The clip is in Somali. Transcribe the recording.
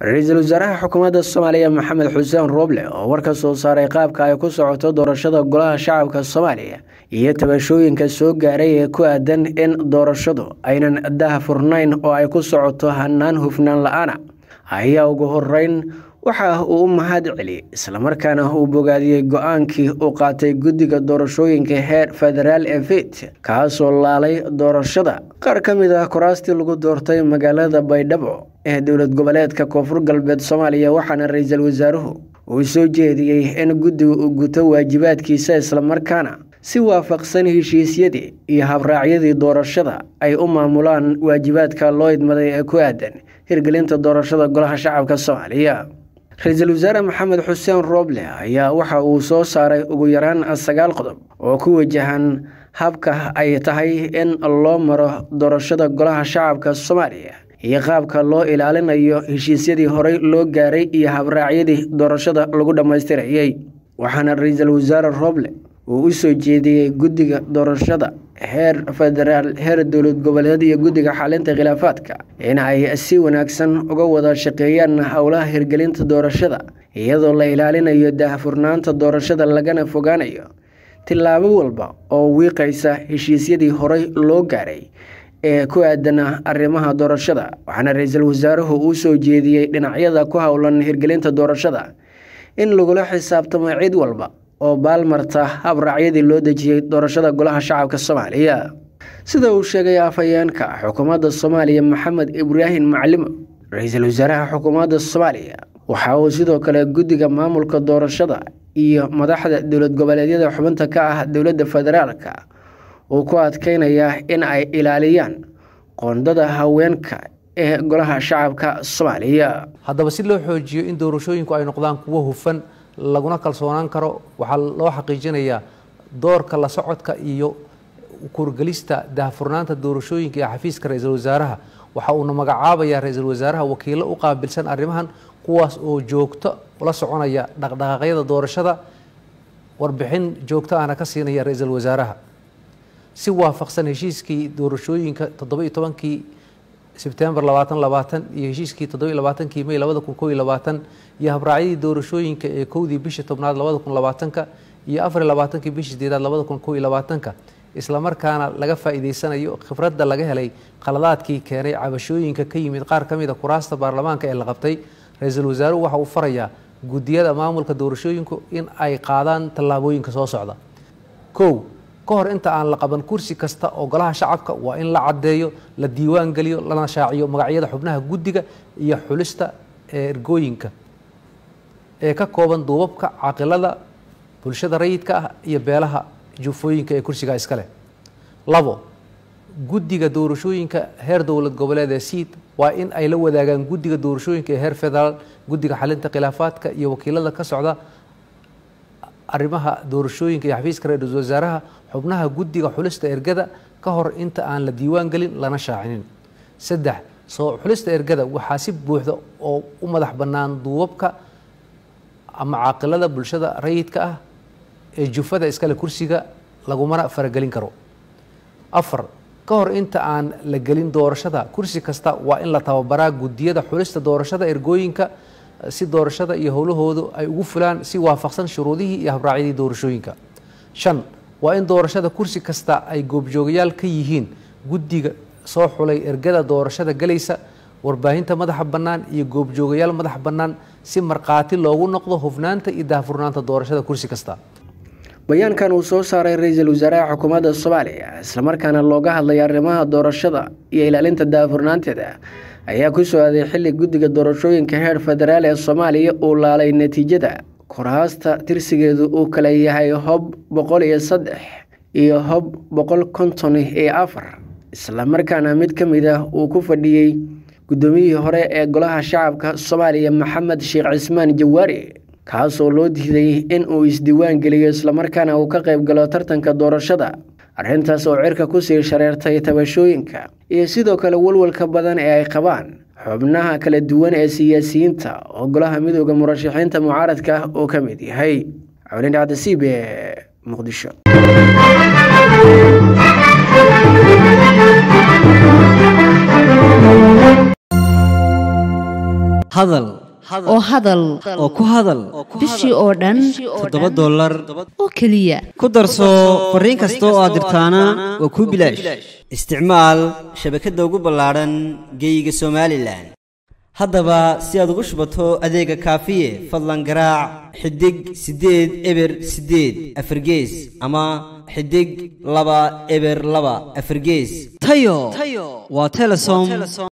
ra-iisul wasaaraha xukuumadda soomaaliya maxamed xuseen rooble oo war ka soo saaray qaabka ay ku socoto doorashada golaha shacabka soomaaliya iyo tabashooyinka soo gaaray ee ku aadan in doorashadu aynan daha furnayn oo ay ku socoto hanaan hufnaan la-aana ayaa ugu horeyn waxa uu u mahad celiyey islamarkaana uu bogaadiyey go-aankii uu qaatay guddiga doorashooyinka heer federaal ee fit kaasoo laalay doorashada qaar ka mid ah kuraastii lagu doortay magaalada baydhabo ee dowlad goboleedka koonfur galbeed soomaaliya waxaana ra-iisul wasaaruhu uu soo jeediyey in guddiga uu guto waajibaadkiisa islamarkaana si waafaqsan heshiisyadii iyo habraacyadii doorashada ay u maamulaan waajibaadka loo idmaday ee ku aadan hirgelinta doorashada golaha shacabka soomaaliya ra-iisul wasaare maxamed xuseen rooble ayaa waxa uu soo saaray ugu yaraan sagaal qodob oo ku wajahan habka ay tahay in loo maro doorashada golaha shacabka soomaaliya iyo qaabka loo ilaalinayo heshiisyadii horey loo gaaray iyo habraacyadii doorashada lagu dhammaystirayay waxaana ra-iisul wasaare rooble uu u soo jeediyey guddiga doorashada heer federaal heer dowlad goboleed iyo guddiga xalinta khilaafaadka in ay si wanaagsan uga wada shaqeeyaan howlaha hirgelinta doorashada iyadoo la ilaalinayo daahfurnaanta doorashada lagana fogaanayo tillaabo walba oo wiiqaysa heshiisyadii horey loo gaaray ee ku aadana arrimaha doorashada waxaana ra-iisul wasaaruhu uu soo jeediyey dhinacyada ku howlan hirgelinta doorashada in lagula xisaabtamo cid walba oo baalmarta habraacyadii loo dejiyey doorashada golaha shacabka soomaaliya sida uu sheegay afhayeenka xukuumadda soomaaliya maxamed ibraahim maclimo ra-iisul wasaaraha xukuumadda soomaaliya waxa uu sidoo kale guddiga maamulka doorashada iyo madaxda dowlad goboleedyada xubinta ka ah dowladda federaalka uu ku adkeynayaa in ay ilaaliyaan qoondada haweenka ee golaha shacabka soomaaliya haddaba si loo xoojiyo in doorashooyinku ay noqdaan kuwo hufan laguna kalsoonaan karo waxaa loo xaqiijinayaa doorka la socodka iyo kurgelista daahfurnaanta doorashooyinka ee xafiiska ra-iisul wasaaraha waxa uuna magacaabayaa ra-iisul wasaaraha wakiilo u qaabilsan arrimahan kuwaas oo joogto la soconaya dhaqdhaqaaqyada doorashada warbixin joogto ahna ka siinaya ra-iisul wasaaraha si waafaqsan heshiiskii doorashooyinka toddoba iyo tobankii sebtembar labaatan labaatan iyo heshiiskii toddoba labaatankii may labada kun kow iyo labaatan iyo habraacyadii doorashooyinka ee kowdii bishii tobnaad labada kun labaatanka iyo afariy labaatankii bishii sideedaad labada kun kow iyo labaatanka islamarkaana laga faa'iideysanayo khibradda laga helay khaladaadkii keenay cabashooyinka ka yimid qaar ka mid a kuraasta baarlamaanka ee la qabtay ra-iisul wasaaruhu waxa uu farayaa guddiyada maamulka doorashooyinku in ay qaadaan tallaabooyinka soo socda kow ka hor inta aan la qaban kursi kasta oo golaha shacabka waa in la caddeeyo la diiwaan geliyo lana shaaciyo magacyada xubnaha guddiga iyo xulista ee ergooyinka ee ka kooban duubabka caqilada bulshada rayidka ah iyo beelaha jufooyinka ee kursigaa iska leh labo guddiga doorashooyinka heer dowlad goboleed ee siid waa in ay la wadaagaan guddiga doorashooyinka ee heer federaal guddiga xalinta khilaafaadka iyo wakiilada ka socda arrimaha doorashooyinka iyo xafiiska ra-iisul wasaaraha xubnaha guddiga xulista ergada ka hor inta aan la diiwaan gelin lana shaacinin saddex soo xulista ergada waxaa si buuxda oo u madax bannaan duubabka ama caaqilada bulshada rayidka ah ee jufada iskale kursiga lagumana faragelin karo afar ka hor inta aan la gelin doorashada kursi kasta waa in la tababaraa guddiyada xulista doorashada ergooyinka si doorashada iyo howlahoodu ay ugu fulaan si waafaqsan shuruudihii iyo habraacyadii doorashooyinka shan waa in doorashada kursi kasta ay goobjoogayaal ka yihiin guddiga soo xulay ergada doorashada galaysa warbaahinta madaxa bannaan iyo goobjoogayaal madaxa bannaan si markhaati loogu noqdo hufnaanta iyo daahfurnaanta doorashada kursi kasta bayaankan uu soo saaray ra-iisul wasaaraha xukuumadda soomaaliya islamarkaana looga hadlay arrimaha doorashada iyo ilaalinta daahfurnaanteeda ayaa ku soo aaday xilli guddiga doorashooyinka heer federaal ee soomaaliya uu laalay natiijada kuraasta tirsigeedu uu kala yahay hob boqol iyo saddex iyo hob boqol konton iyo afar islamarkaana mid ka mid ah uu ku fadhiyey guddoomiyihii hore ee golaha shacabka soomaaliya maxamed sheekh cismaan jawaari kaasoo loo diiday in uu isdiiwaan geliyo islamarkaana uu ka qayb galo tartanka doorashada arrintaas oo cirka kusii shareertay tabashooyinka iyo sidoo kale walwalka badan ee ay qabaan xubnaha kala duwan ee siyaasiyiinta oo golaha midooda murashaxiinta mucaaradka uu ka mid yahay cawlin cabdisiib ee muqdisho hadal oo hadal oo ku hadal bishii oo dhan toddoba dollar oo keliya ku darso fariin kasta oo aad dirtaana waa kuu bilaash isticmaal shabakadda ugu ballaadhan geeyiga somalilan haddaba si aad ugu shubato adeega kaafiye fadlan garaac xidig siddeed eber siddeed afargees ama xidig laba eber laba afargees tayo waa telesom